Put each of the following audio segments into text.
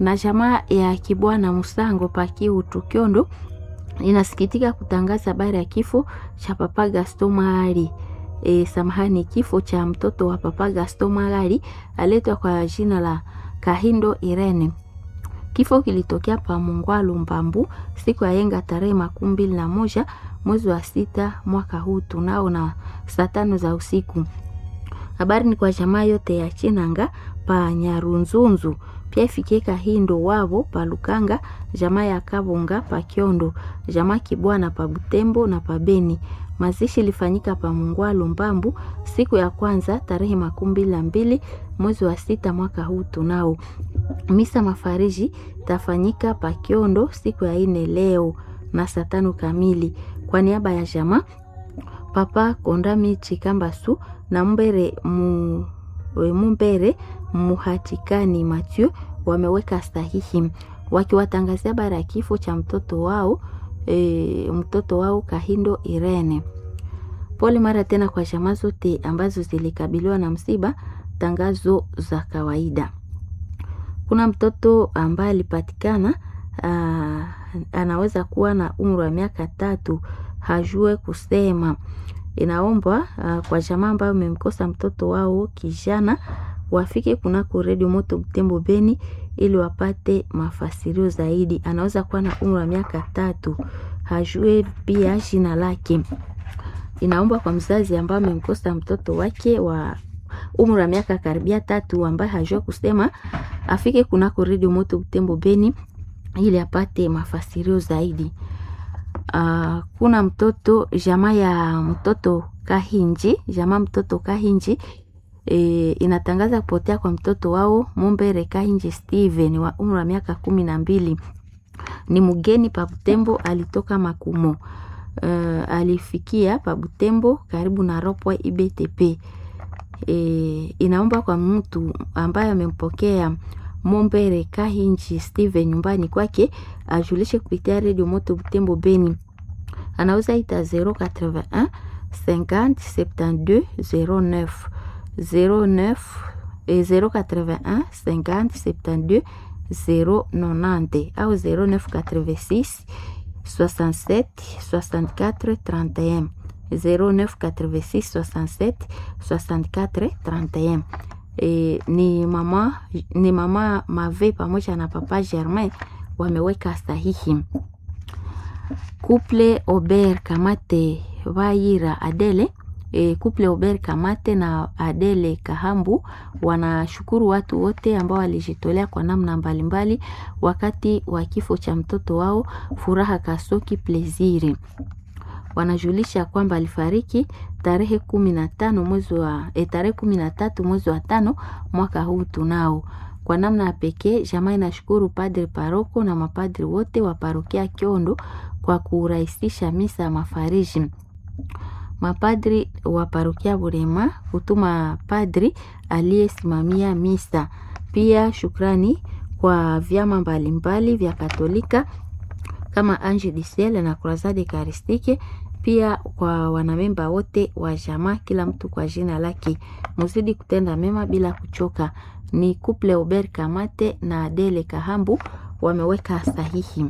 na jamaa ya Kibwana Musango Pakiutu Kyondo inasikitika kutangaza habari ya kifo cha Papa Gaston Mahali. E, samahani, kifo cha mtoto wa Papa Gaston Mahali aletwa kwa jina la Kahindo Irene. Kifo kilitokea pa Mungwalu Mbambu siku ya yenga tarehe makumi mbili na moja mwezi wa sita mwaka huu tunao na saa tano za usiku. Habari ni kwa jamaa yote ya Chinanga pa Nyarunzunzu, pia ifikie Kahindo wavo pa Lukanga, jamaa ya Kabonga pa Kyondo, jamaa Kibwana pa Butembo na pa Beni. Mazishi ilifanyika pa Mungwalu Mbambu siku ya kwanza tarehe makumi mbili na mbili mwezi wa sita mwaka huu tunao. Misa mafariji tafanyika pa Kyondo siku ya ine leo na saa tano kamili. Kwa niaba ya jamaa Papa Kondami Chikambasu na Mbere mu, Mumbere Muhatikani Mathieu wameweka sahihi wakiwatangazia habari ya kifo cha mtoto wao e, mtoto wao Kahindo Irene. Pole mara tena kwa jamaa zote ambazo zilikabiliwa na msiba. Tangazo za kawaida. Kuna mtoto ambaye alipatikana anaweza kuwa na umri wa miaka tatu, hajue kusema. Inaombwa kwa jamaa ambayo umemkosa mtoto wao kijana wafike kunako redio Moto Butembo Beni ili wapate mafasirio zaidi. Anaweza kuwa na umri wa miaka tatu, hajue pia jina lake. Inaomba kwa mzazi ambaye amemkosa mtoto wake wa umri wa miaka karibia tatu ambaye hajua kusema afike kunako redio Moto Butembo Beni ili apate mafasirio zaidi. Uh, kuna mtoto jamaa ya mtoto Kahinji, jamaa mtoto Kahinji e, inatangaza kupotea kwa mtoto wao Mumbere Kahinji Steven wa umri wa miaka kumi na mbili. Ni mgeni pa Butembo, alitoka Makumo. Uh, alifikia pa Butembo karibu na Ropwe IBTP. E, inaomba kwa mtu ambaye amempokea Mombere Kahinji Steven nyumbani kwake ajulishe kupitia redio Moto Butembo Beni. Anauza ita 081 50 72 09 09 081 50 72 090 au 0986 67 64 31 0986 67 64 31. E, ni mama ni mama Mave pamoja na papa Germain wameweka sahihi. Couple Ober Kamate Vaira Adele e, couple Ober Kamate na Adele Kahambu wanashukuru watu wote ambao walijitolea kwa namna mbalimbali wakati wa kifo cha mtoto wao Furaha Kasoki Pleziri wanajulisha kwamba alifariki tarehe kumi na tano mwezi wa e, tarehe kumi na tatu mwezi wa tano mwaka huu tunao. Kwa namna ya pekee jamaa inashukuru padri paroko na mapadri wote wa parokia Kiondo kwa kurahisisha misa ya mafariji. Mapadri wa parokia Burema hutuma padri aliyesimamia misa. Pia shukrani kwa vyama mbalimbali vya Katolika kama Ange du Ciel na Croisade Eucharistique pia kwa wanamemba wote wa jamaa, kila mtu kwa jina lake. Muzidi kutenda mema bila kuchoka. Ni couple Ober Kamate na Adele Kahambu wameweka sahihi.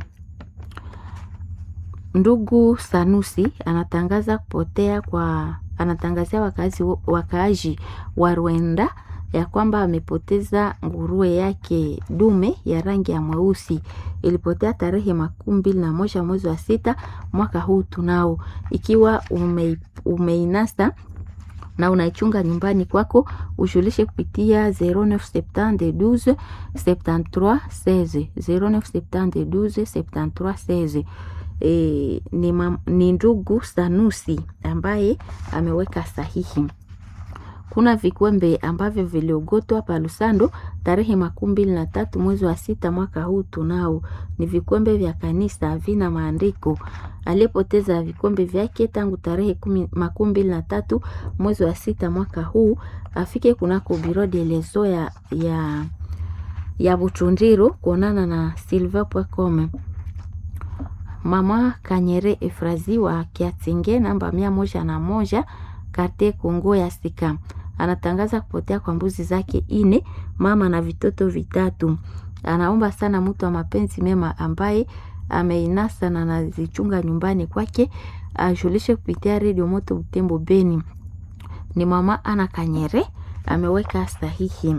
Ndugu Sanusi anatangaza kupotea kwa anatangazia wakazi wakaaji wa Rwenda ya kwamba amepoteza nguruwe yake dume ya rangi ya mweusi. Ilipotea tarehe makumi mbili na moja mwezi wa sita mwaka huu tunao. Ikiwa ume, umeinasa na unaichunga nyumbani kwako, ushulishe kupitia 0972 73 16 0972 73 16. E, ni, mam, ni ndugu Sanusi ambaye ameweka sahihi. Kuna vikwembe ambavyo viliogotwa pa Lusando tarehe makumi mbili na tatu mwezi wa sita mwaka huu tunao. Ni vikwembe vya kanisa vina maandiko. Aliyepoteza vikwembe vyake tangu tarehe makumi mbili na tatu mwezi wa sita mwaka huu afike kunako biro de leso ya, ya, ya Buchundiro kuonana na silver.com. Mama Kanyere Efrazi wa Kiatinge namba mia moja na moja karte Kongo ya Sika anatangaza kupotea kwa mbuzi zake ine, mama na vitoto vitatu. anaomba sana mtu wa mapenzi mema ambaye ameinasa na anazichunga nyumbani kwake ajulishe kupitia redio Moto Butembo Beni. Ni mama Ana Kanyere ameweka sahihi.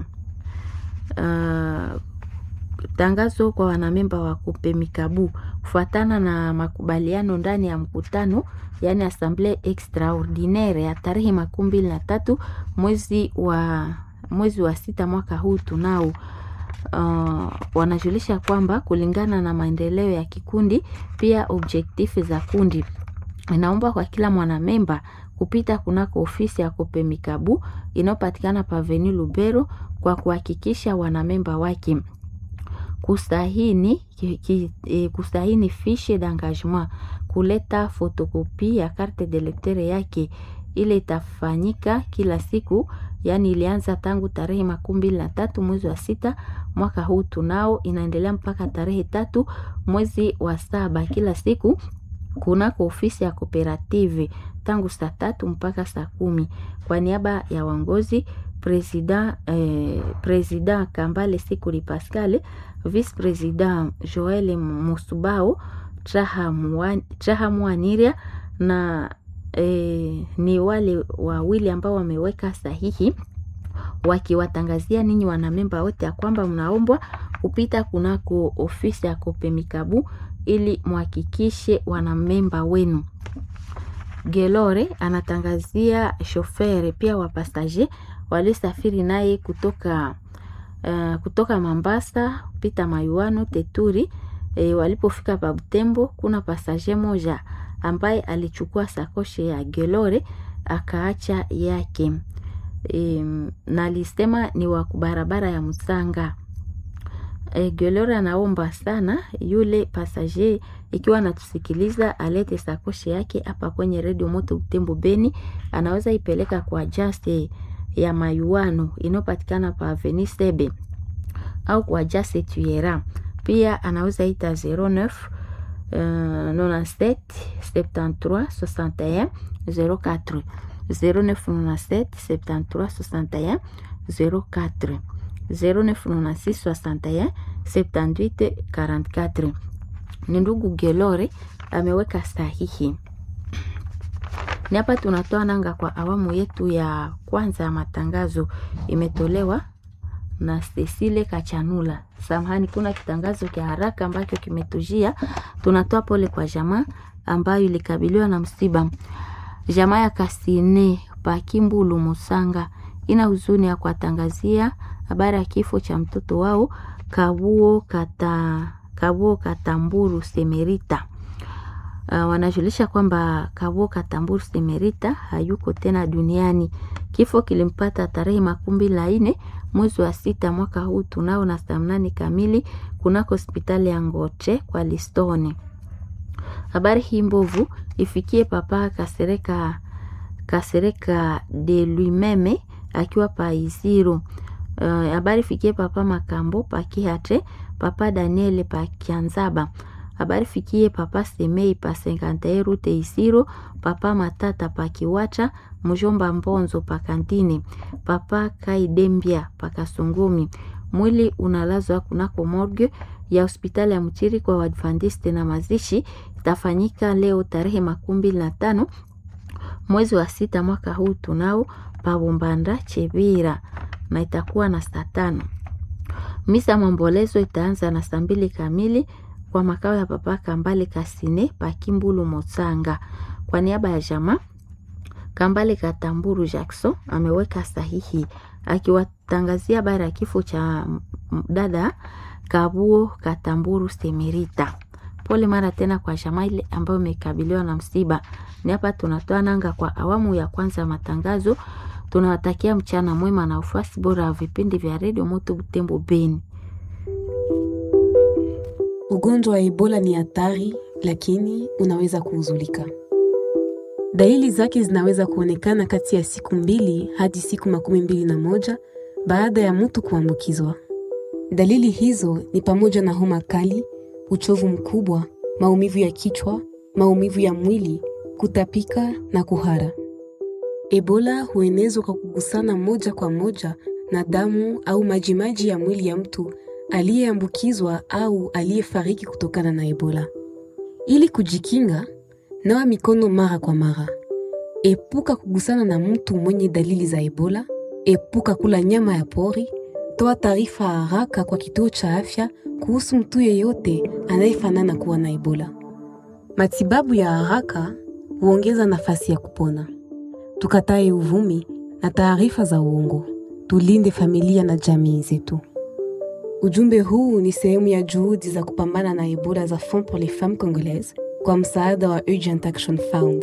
Uh, tangazo kwa wanamemba wa Kupemikabu kufuatana na makubaliano ndani ya mkutano yaani assemble extraordinaire ya tarehe makumi mbili na tatu mwezi wa mwezi wa sita mwaka huu tunao uh, wanajulisha kwamba kulingana na maendeleo ya kikundi pia objektifu za kundi inaomba kwa kila mwanamemba kupita kunako ofisi ya Kopemikabu inayopatikana paveni Lubero kwa kuhakikisha wanamemba wake kustahini, ki, ki, e, kustahini fiche d'engagement, kuleta fotokopi ya carte de lecteur yake. Ile itafanyika kila siku, yaani ilianza tangu tarehe makumi mbili na tatu mwezi wa sita mwaka huu tunao, inaendelea mpaka tarehe tatu mwezi wa saba kila siku kunako ofisi ya kooperative tangu saa tatu mpaka saa kumi. Kwa niaba ya waongozi president, eh, president Kambale Sikuli Pascal, vice president Joel Musubao Traha Mwaniria na eh, ni wale wawili ambao wameweka sahihi wakiwatangazia ninyi wanamemba wote ya kwamba mnaombwa kupita kunako ofisi ya Kopemikabu ili muhakikishe wanamemba wenu. Gelore anatangazia shofere pia wapasaje walisafiri naye kutoka uh, kutoka Mambasa kupita Mayuano Teturi. E, walipofika pa Butembo kuna pasaje moja ambaye alichukua sakoshe ya Gelore akaacha yake. E, na alisema ni wa barabara ya Musanga. E, Gelore anaomba sana yule pasager ikiwa anatusikiliza alete sakoshe yake hapa kwenye redio Moto Butembo Beni, anaweza ipeleka kwa Just ya Mayuano inayopatikana pa Avenue Sebe au kwa Just Tuera. Pia anaweza ita 09 uh, 97 73 61 04 0997 73 61 04 0996 61 78 44. Ni ndugu Gelore ameweka sahihi. Ni hapa tunatoa nanga kwa awamu yetu ya kwanza ya matangazo, imetolewa na Cecile Kachanula. Samahani, kuna kitangazo cha haraka ambacho kimetujia. Tunatoa pole kwa jamaa ambayo ilikabiliwa na msiba. Jamaa ya Kasine Pakimbulu Musanga ina huzuni ya kuwatangazia habari ya kifo cha mtoto wao Kabuo Kata, Kabuo Katamburu Semerita. Uh, wanajulisha kwamba Kabuo Katamburu Semerita hayuko tena duniani. Kifo kilimpata tarehe makumi mbili na nne mwezi wa sita mwaka huu tunao na saa mnane kamili kunako hospitali ya Ngoche kwa Listone. Habari hii mbovu ifikie papa Kasereka Kasereka de Luimeme akiwa pa Iziro. Habari uh, fikie papa Makambo pa Kihate, papa Daniel pa Kianzaba. Habari fikie papa Semei pa Senkantae rute Isiro, papa Matata pa Kiwacha, mjomba Mbonzo pa Kantine, papa Kaidembia pa Kasungumi. Mwili unalazwa kunako morgue ya hospitali ya Mchiri kwa Waadventiste na mazishi itafanyika leo tarehe makumi mbili na tano mwezi wa sita mwaka huu tunao pabumbanda Chebira na itakuwa na saa tano. Misa mambolezo itaanza na saa mbili kamili kwa makao ya papa Kambale Kasine Pakimbulu Motsanga. Kwa niaba ya jamaa Kambale Katamburu Jackson ameweka sahihi akiwatangazia habari ya kifo cha dada Kabuo Katamburu Semerita. Pole mara tena kwa jamaa ile ambayo imekabiliwa na msiba. Ni hapa tunatoa nanga kwa awamu ya kwanza ya matangazo. Tunawatakia mchana mwema na ufuasi bora wa vipindi vya redio Moto Butembo Beni. Ugonjwa wa Ebola ni hatari, lakini unaweza kuuzulika. Dalili zake zinaweza kuonekana kati ya siku mbili hadi siku makumi mbili na moja baada ya mtu kuambukizwa. Dalili hizo ni pamoja na homa kali, uchovu mkubwa, maumivu ya kichwa, maumivu ya mwili, kutapika na kuhara. Ebola huenezwa kwa kugusana moja kwa moja na damu au majimaji ya mwili ya mtu aliyeambukizwa au aliyefariki kutokana na Ebola. Ili kujikinga, nawa mikono mara kwa mara. Epuka kugusana na mtu mwenye dalili za Ebola. Epuka kula nyama ya pori. Toa taarifa haraka kwa kituo cha afya kuhusu mtu yeyote anayefanana kuwa na Ebola. Matibabu ya haraka huongeza nafasi ya kupona. Tukatae uvumi na taarifa za uongo. Tulinde familia na jamii zetu. Ujumbe huu ni sehemu ya juhudi za kupambana na Ebola za Fonds pour les Femmes Congolaises kwa msaada wa Urgent Action Fund.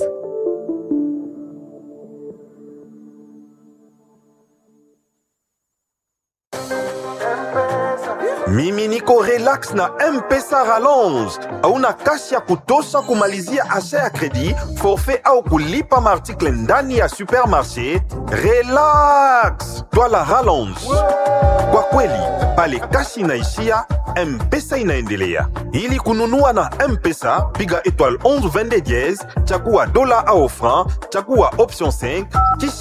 mimi niko relax na mpesa rallonge hauna kasi ya kutosha kumalizia asha ya kredi forfait au kulipa maartikle ndani ya supermarché relax twala rallonge kwa kweli pale kasi inaishia mpesa inaendelea ili kununua na mpesa piga étoile 11 22 chagua dola au franc chagua option 5 kisha